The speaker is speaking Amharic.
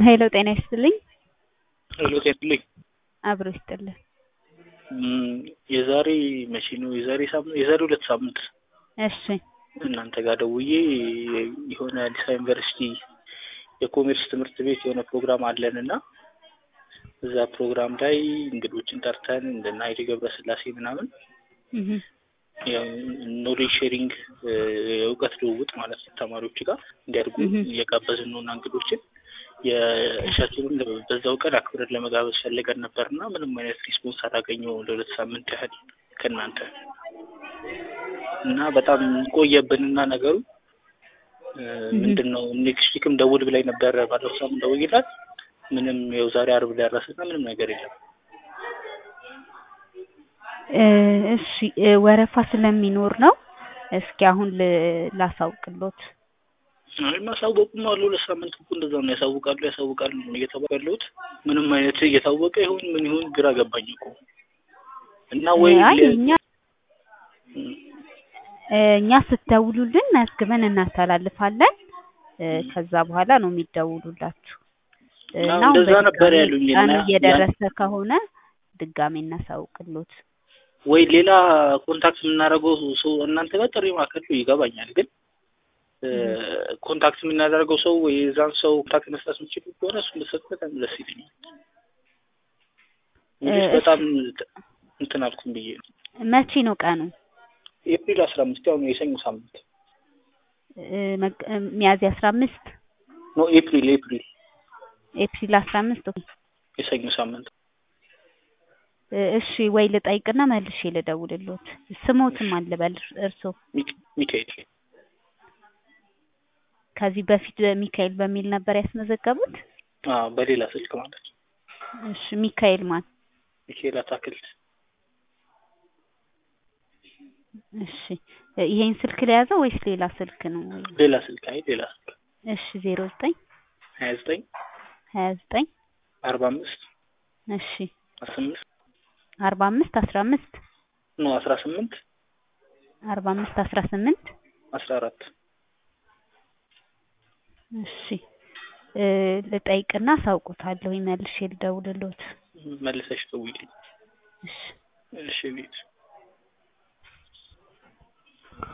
ሄሎ ጤና ይስጥልኝ። ሄሎ ጤና ይስጥልኝ። አብሮ ይስጥልን። እም፣ የዛሬ መቼ ነው? የዛሬ ሳምንት የዛሬ ሁለት ሳምንት እሺ እናንተ ጋር ደውዬ የሆነ አዲስ አበባ ዩኒቨርሲቲ የኮሜርስ ትምህርት ቤት የሆነ ፕሮግራም አለን እና እዛ ፕሮግራም ላይ እንግዶችን ጠርተን እንደና ኃይሌ ገብረስላሴ ምናምን እህ ያው ኖሌጅ ሼሪንግ የእውቀት ልውውጥ ማለት ነው ተማሪዎች ጋር እንዲያድጉ እህ እየጋበዝን ነው እና እንግዶችን የእሻችንን በዛው ቀን አክብረን ለመጋበዝ ፈልገን ነበር እና ምንም አይነት ሪስፖንስ አላገኘሁም ለሁለት ሳምንት ያህል ከእናንተ እና በጣም ቆየብንና ነገሩ ምንድን ነው ኔክስት ዊክም ደውል ብላኝ ነበረ ባለፈው ሳምንት ደውዬላት ምንም ያው ዛሬ አርብ ደረሰና ምንም ነገር የለም እ እሺ እ ወረፋ ስለሚኖር ነው። እስኪ አሁን ል- ላሳውቅሎት። አይ ማሳወቁማ ለሁለት ሳምንት እኮ እንደዛ ነው ያሳውቃሉ ያሳውቃሉ ነው እየተባለ ያለሁት ምንም አይነት እየታወቀ ይሁን ምን ይሁን ግራ ገባኝ እኮ እና ወይ አይ ለ- እኛ እም፣ እ እኛ ስትደውሉልን መዝግበን እናስተላልፋለን። እ እም። ከዛ በኋላ ነው የሚደውሉላችሁ እ አዎ እና አሁን እንደዛ ነበር በድጋሚ ያሉኝ ቀኑ እና ያን እየደረሰ ከሆነ ድጋሜ እናሳውቅሎት። ወይ ሌላ ኮንታክት የምናደርገው ሰው እናንተ ጋር ጥሪ ማዕከል ይገባኛል፣ ግን እ እህ ኮንታክት የምናደርገው ሰው ወይ የዛን ሰው ኮንታክት መስጠት የምችሉ ከሆነ እሱ ብትሰጥ በጣም ደስ ይለኛል። እ እንግዲህ እሺ በጣም እንትን አልኩም ብዬ ነው። መቼ ነው ቀኑ? ኤፕሪል አስራ አምስት ያው ነው የሰኞ ሳምንት እ መግ- እ ሚያዝያ አስራ አምስት ኖ ኤፕሪል ኤፕሪል ኤፕሪል አስራ አምስት ኦኬ። የሰኞ ሳምንት እ እሺ ወይ ልጠይቅና መልሼ ልደውልሎት። ስሞትም አልበል እርሶ ሚክ- ሚካኤል ከዚህ በፊት ሚካኤል በሚል ነበር ያስመዘገቡት? አዎ በሌላ ስልክ ማለት ነው። እሺ ሚካኤል ማን? ሚካኤል አታክልት እሺ እ ይሄን ስልክ ለያዘው ወይስ ሌላ ስልክ ነው? ሌላ ስልክ አይ ሌላ ስልክ እሺ ዜሮ ዘጠኝ ሀያ ዘጠኝ ሀያ ዘጠኝ አርባ አምስት እሺ አስራ ስምንት አርባ አምስት አስራ አምስት ኖ አስራ ስምንት አርባ አምስት አስራ ስምንት አስራ አራት እሺ እ ልጠይቅና አሳውቁታለሁ መልሼ ልደውልሎት። መልሰሽ ደውዪልኝ። እሺ እሺ ቤት